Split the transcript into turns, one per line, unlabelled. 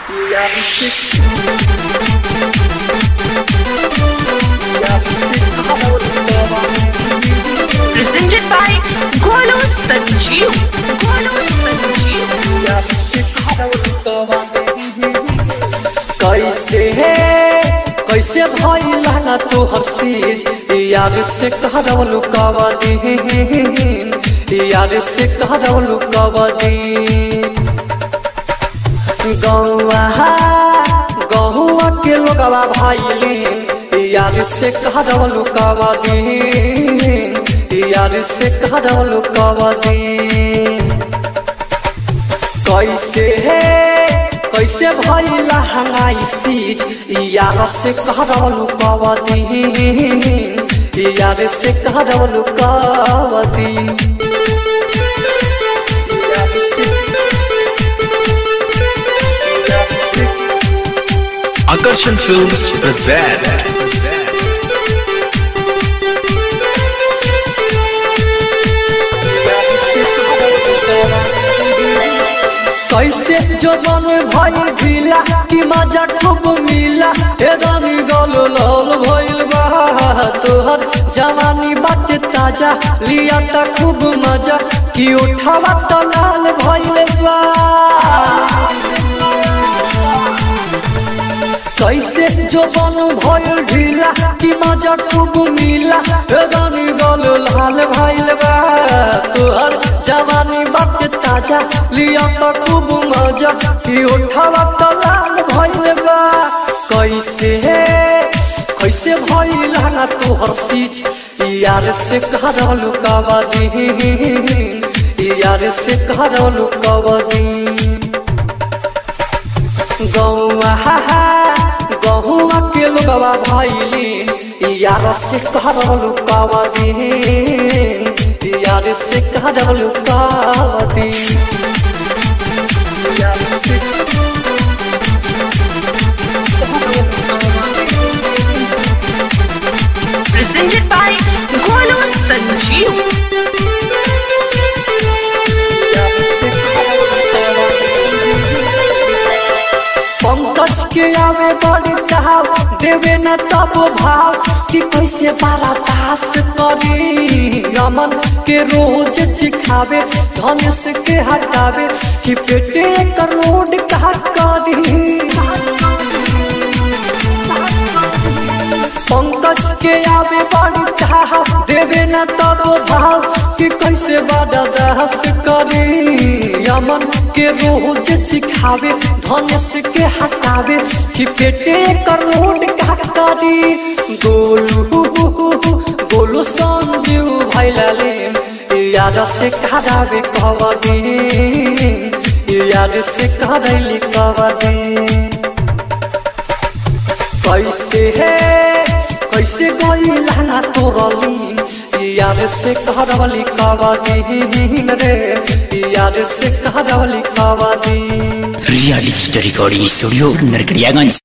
presented by Golu Sanjeev. Golu Sanjeev.
कैसे कैसे भइल ना तोहर सीज यार से कहरवलु कवा दीन यार से कहरवलु कवा दीन गौआ गहुआ के लोगवा भाईलीन यार से कहरवलु कवा दीन यार से कहरवलु कवा दीन कैसे कैसे भइला हंगाई सीज यार से कहरवलु कवदीन यार से कहरवलु कवदीन यार से यार से
Akarshan Films present
कैसे जो मन भइल ढीला कि मजा खूब मिला हे रंग गल लाल भइल बा तोहर जवानी बात ताजा लिया त खूब मजा कि उठावा त लाल भइल बा कैसे जो बन भइल ढीला कि मजा खूब मिला रानी गल लाल भइल बा तोहर जवानी बात ताजा लिया त खूब मजा कि उठावा त लाल भइल बा कैसे कैसे भइल ना तोहर सीच यार से कहरलु कवा दीन यार से कहरलु कवा दीन गौआ गहुआ के लोगवा भैलीन यार से कहरलु कवा दीन यार से कहरलु कवा दीन यार से
Presented by Golu Sanjeev.
Pankaj के आवे बड़ी कहाव देवे न तब भाव कि कैसे बारा दास करी रमन के रोज चिखावे धनुष के हटावे कि पेटे कर लोड कहा करी पंकज के आवे बड़ी कहाव देवे न तब भाव कि कैसे बारा दास करी यमन के रोज चिखावे धनुष के हटावे कि पेटे कर लोड का करी गोलू गोलू संजीव भैलाले याद से करावे कवदी याद से करैली कवदी कैसे है कैसे गई लाना तोरली यार से कहरवली कवदी रे यार से कहरवली कवदी
real story recording studio Narkatiaganj